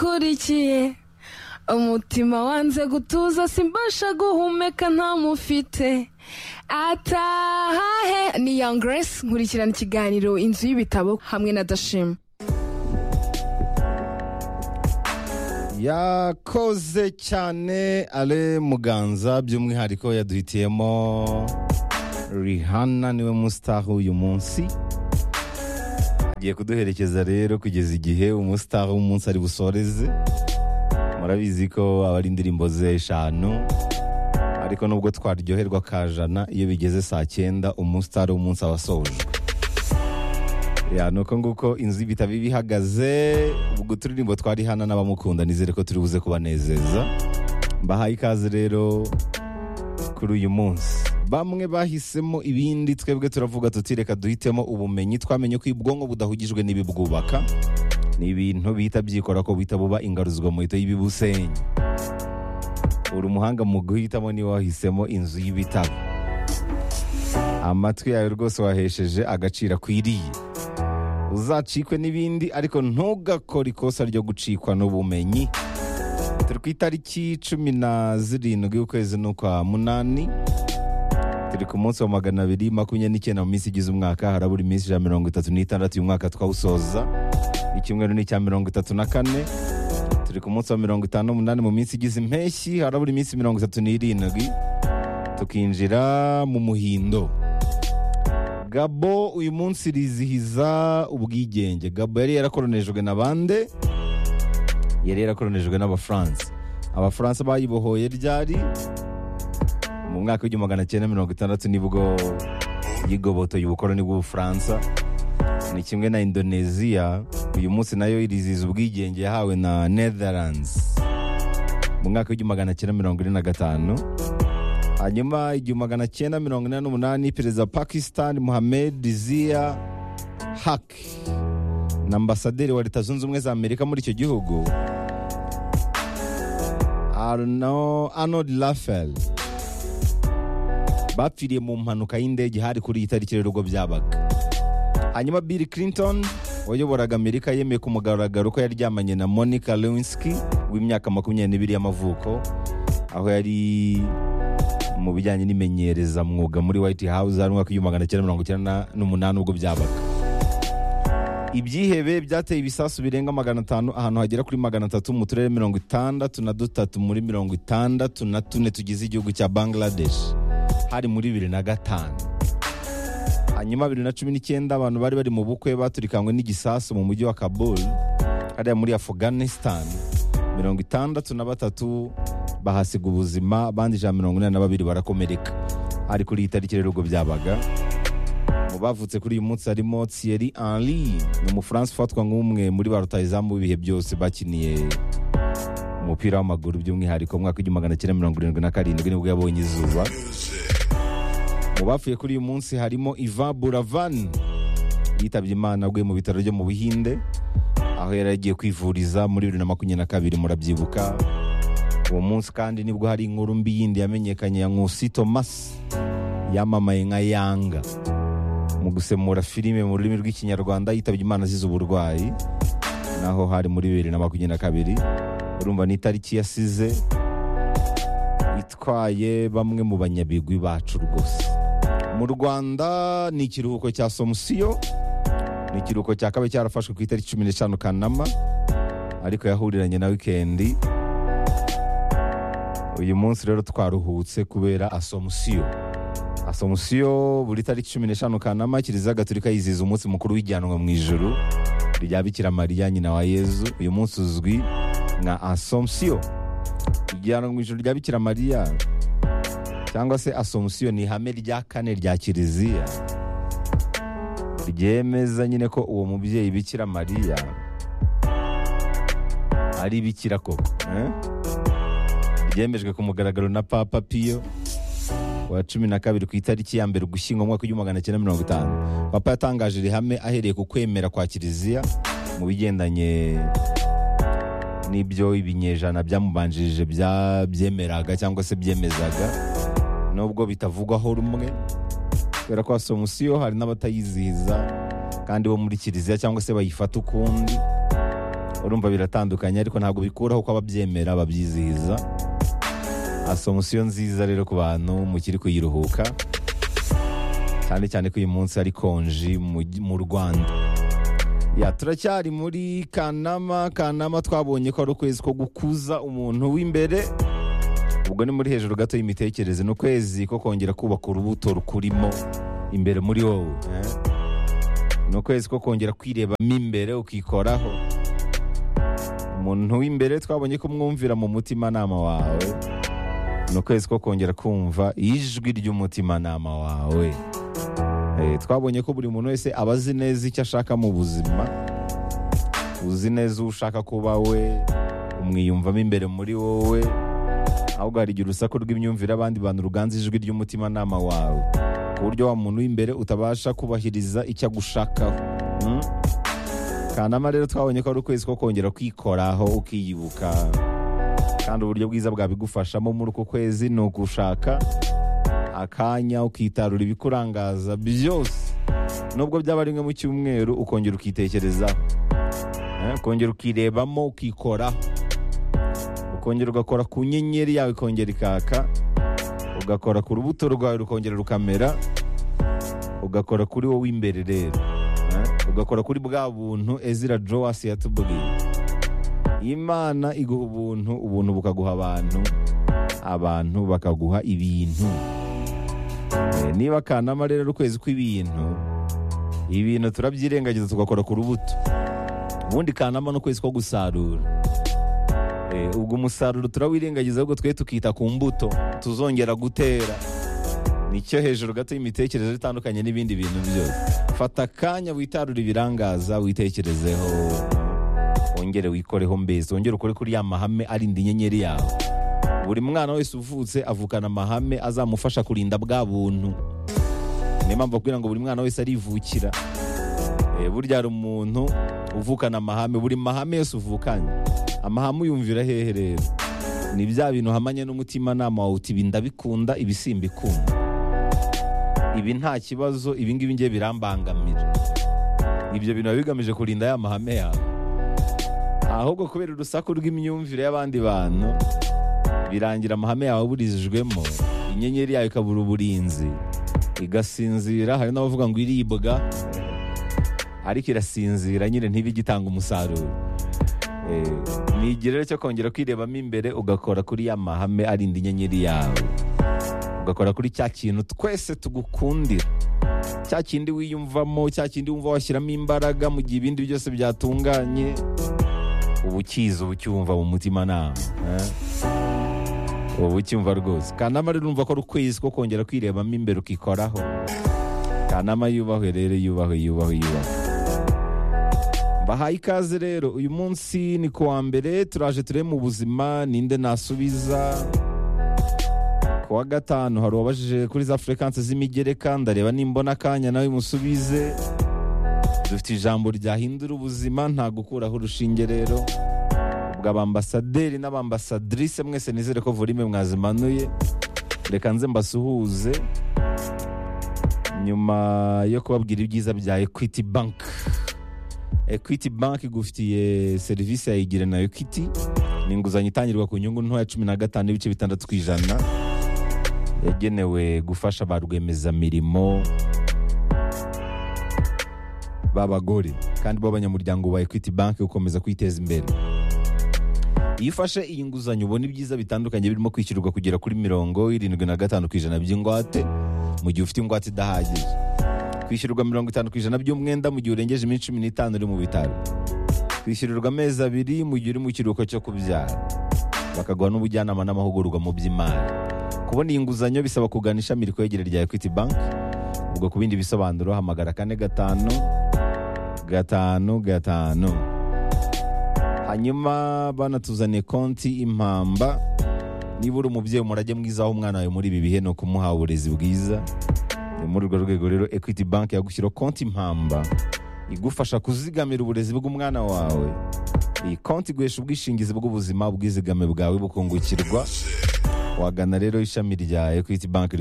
ngukurikiye umutima wanze gutuza simbasha guhumeka ntamufite atahahe ni young grace nkurikirana ikiganiro inzu y'ibitabo hamwe na dashima yakoze cyane ale muganza by'umwihariko yaduhitiyemo rihana niwe musitaru uyu munsi agiye kuduherekeza rero kugeza igihe umusitaru w'umunsi ari busoreze murabizi ko aba ari indirimbo ze eshanu ariko nubwo twaryoherwa kajana iyo bigeze saa cyenda umusitaru w'umunsi aba asoje ya nuko nguko inzu y'ibitabo iba ihagaze ubwo turirimbo twari hano n'abamukunda nizere ko turi buze kubanezeza mbahaye ikaze rero kuri uyu munsi bamwe bahisemo ibindi twebwe turavuga tuti reka duhitemo ubumenyi twamenye ko ubwonko budahugijwe n'ibibwubaka ni ibintu bihita byikora ko buhita buba ingaruzwa muhito y'ibibusenyi uri umuhanga mu guhitamo niba wahisemo inzu y'ibitabo amatwi yawe rwose wahesheje agaciro akwiriye uzacikwe n'ibindi ariko ntugakore ikosa ryo gucikwa n'ubumenyi turi ku itariki cumi na zirindwi y'ukwezi n'ukwa munani turi ku munsi wa magana abiri makumyabiri n'icyenda mu minsi igize umwaka harabura iminsi ijana na mirongo itatu n'itandatu uyu mwaka twawusoza icyumweru ni icya mirongo itatu na kane turi ku munsi wa mirongo itanu n'umunani mu minsi igize impeshyi harabura iminsi mirongo itatu n'irindwi tukinjira mu muhindo gabo uyu munsi rizihiza ubwigenge gabo yari yarakoronejwe na bande yari yarakoronejwe n'abafaransa abafaransa bayibohoye ryari mu mwaka w'igihumbi magana cyenda mirongo itandatu nibwo yigobotoye ubukoroni bw'ubufaransa ni kimwe na indoneziya uyu munsi nayo irizihiza ubwigenge yahawe na netherlands mu mwaka w'igihumbi magana cyenda mirongo ine na gatanu hanyuma igihumbi magana cyenda mirongo inani n'umunani perezida wa pakisitani muhamed zia hak na ambasaderi wa leta zunze ubumwe za amerika muri icyo gihugu arnold rafel bapfiriye mu mpanuka y'indege hari kuri iyi tariki rero ubwo byabaga hanyuma bill clinton wayoboraga amerika yemeye ku mugaragaro ko yaryamanye na monica lewinsky w'imyaka makumyabiri n'ibiri y'amavuko aho yari mu bijyanye n'imenyereza mwuga muri white house hari umwaka w'igihumbi magana cyenda mirongo icyenda n'umunani ubwo byabaga ibyihebe byateye ibisasu birenga magana atanu ahantu hagera kuri magana atatu mu turere mirongo itandatu na dutatu muri mirongo itandatu na tune tugize igihugu cya bangladesh hari muri bibiri na gatanu hanyuma bibiri na cumi n'icyenda abantu bari bari mu bukwe baturikanywe n'igisasu mu mujyi wa kabul hariya muri afghanistan mirongo itandatu na batatu bahasiga ubuzima abandi ijana mirongo inani na babiri barakomereka ari kuri iyi tariki rero ubwo byabaga mu bavutse kuri uyu munsi harimo thierry henry ni umufaransa ufatwa nk'umwe muri ba rutayizamu b'ibihe byose bakiniye umupira w'amaguru by'umwihariko mu mwaka w'igihumbi magana cyenda mirongo irindwi na karindwi nibwo yabonye izuba mu bapfuye kuri uyu munsi harimo iva buravan yitabye imana aguye mu bitaro byo mu buhinde aho yari agiye kwivuriza muri bibiri na makumyabiri na kabiri murabyibuka uwo munsi kandi nibwo hari inkuru mbi yindi yamenyekanye ya nkusi thomas yamamaye nka yanga mu gusemura filime mu rurimi rw'ikinyarwanda yitabye imana azize uburwayi naho hari muri bibiri na makumyabiri na kabiri urumva ni itariki yasize itwaye bamwe mu banyabigwi bacu rwose mu rwanda ni ikiruhuko cya somusiyo ni ikiruhuko cya kabe cyarafashwe ku itariki cumi n'eshanu kanama ariko yahuriranye na wikendi uyu munsi rero twaruhutse kubera asomusiyo asomusiyo buri tariki cumi n'eshanu kanama kiliziya gatolika yizihiza umunsi mukuru w'ijyanwa mu ijuru rya bikira mariya nyina wa yezu uyu munsi uzwi nka asomusiyo ijyanwa mu ijuru rya bikira mariya cyangwa se asomusiyo ni ihame rya kane rya kiliziya ryemeza nyine ko uwo mubyeyi bikira mariya ari bikira koko byemejwe ku mugaragaro na papa piyo wa cumi na kabiri ku itariki ya mbere ugushyingo umwaka w'igihumbi magana cyenda mirongo itanu papa yatangaje rihame ahereye ku kwemera kwa kiliziya mu bigendanye n'ibyo ibinyejana byamubanjirije byemeraga cyangwa se byemezaga nubwo bitavugwaho rumwe kubera ko asomusiyo hari n'abatayizihiza kandi bo muri kiliziya cyangwa se bayifata ukundi urumva biratandukanye ariko ntabwo bikuraho ko ababyemera babyizihiza asomusiyo nziza rero ku bantu mukiri kuyiruhuka cyane cyane ko uyu munsi ari konji mu mu rwanda ya turacyari muri kanama kanama twabonye ko ari ukwezi ko gukuza umuntu w'imbere ubwo ni muri hejuru gato y'imitekerereze ni ukwezi ko kongera kubaka urubuto rukurimo imbere muri wowe eh? ni ukwezi ko kongera kwirebamo imbere ukikoraho umuntu w'imbere twabonye ko mwumvira mu mutimanama wawe ni ukwezi ko kongera kumva ijwi ry'umutimanama wawe Eh, twabonye ko buri muntu wese aba azi neza icyo ashaka mu buzima uzi neza uwo ushaka kuba we umwiyumvamo imbere muri wowe ahubwo hari igihe urusaku rw'imyumvire abandi bantu ruganza ijwi ry'umutimanama wawe ku buryo wa muntu w'imbere utabasha kubahiriza icyo agushakaho Mm? kanama rero twabonye ko ari ukwezi ko kongera kwikoraho ukiyubuka kandi uburyo bwiza bwabigufashamo muri uku kwezi ni ugushaka akanya ukitarura ibikurangaza byose nubwo byaba rimwe mu cyumweru ukongera ukitekerezaho Eh, ukongera ukirebamo ukikoraho ukongera ugakora ku nyenyeri yawe ikongera ikaka ugakora ku rubuto rwawe rukongera rukamera ugakora kuri wowe imbere rero Eh, ugakora kuri bwa buntu ezira jowasi yatubwiye imana iguha ubuntu ubuntu bukaguha abantu abantu bakaguha ibintu Eh, niba kanama rero ari ukwezi kw'ibintu ibintu turabyirengagiza tugakora ku rubuto ubundi kanama ni ukwezi ko gusarura Eh, ubwo umusaruro turawirengagiza ahubwo twe tukita ku mbuto tuzongera gutera nicyo hejuru gato y'imitekerereze itandukanye n'ibindi bintu byose fata akanya witarure ibirangaza witekerezeho wongere wikoreho mbese wongere ukore kuri ya mahame arinda inyenyeri yawe buri mwana wese uvutse avukana amahame azamufasha kurinda bwa buntu niyo mpamvu kugira ngo buri mwana wese arivukira Eh, burya hari umuntu uvukana amahame buri mahame yose uvukanye amahame uyumvira hehe rero ni bya bintu uhamanye n'umutimanama wawe uti ibi ndabikunda ibi simbikunda ibi nta kibazo ibi ngibi ngiye birambangamira ibyo bintu biba bigamije kurinda ya mahame yawe ahubwo kubera urusaku rw'imyumvire y'abandi bantu birangira amahame yawe aburijwemo inyenyeri yawe ikabura uburinzi igasinzira hari n'abavuga ngo iribwa ariko irasinzira nyine ntibigitanga umusaruro Eh, ni igihe rero cyo kongera kwirebamo imbere ugakora kuri ya mahame arinda inyenyeri yawe ugakora kuri cya kintu twese tugukundira cya kindi wiyumvamo cya kindi wumva washyiramo imbaraga mu gihe ibindi byose byatunganye uba ukizi uba ucyumva mu mutimanama eh? uba ucyumva rwose kanama rero urumva ko ari ukwezi ko kongera kwirebamo imbere ukikoraho kanama yubahwe rero yubahwe yubahwe yubahwe bahaye ikaze rero uyu munsi ni ku wa mbere turaje turebe mu buzima ninde nasubiza ku wa gatanu hari uwabajije kuri za furekansi z'imigereka ndareba nimbona akanya nawe musubize dufite ijambo ryahindura ubuzima nta gukuraho urushinge rero ubwo abambasaderi n'abambasadrise mwese nizere ko volime mwazimanuye reka nze mbasuhuze nyuma yo kubabwira ibyiza bya equity bank equity bank igufitiye serivisi ya igire na equity ni inguzanyo itangirwa ku nyungu ntoya cumi na gatanu n'ibice bitandatu ku ijana yagenewe gufasha ba rwiyemezamirimo b'abagore kandi b'abanyamuryango ba equity bank gukomeza kwiteza imbere iyo ufashe iyi nguzanyo ubona ibyiza bitandukanye birimo kwishyurwa kugera kuri mirongo irindwi na gatanu ku ijana by'ingwate mu gihe ufite ingwate idahagije kwishyurwa mirongo itanu ku ijana by'umwenda mu gihe urengeje iminsi cumi n'itanu uri mu bitaro kwishyurirwa amezi abiri mu gihe uri mu kiruhuko cyo kubyara bakaguha n'ubujyanama n'amahugurwa mu by'imari kubona iyi nguzanyo bisaba kugana ishami rikwegere rya equity bank ubwo ku bindi bisobanuro hamagara kane gatanu gatanu gatanu hanyuma banatuzaniye konti impamba niba uri umubyeyi umurage mwiza aho umwana wawe muri ibi bihe ni ukumuha uburezi bwiza ni muri urwo rwego rero equity bank yagushyiraho konti impamba igufasha kuzigamira uburezi bw'umwana wawe iyi konti iguhesha ubwishingizi bw'ubuzima ubwizigame bwawe bukungukirwa wagana rero ishami rya equity bank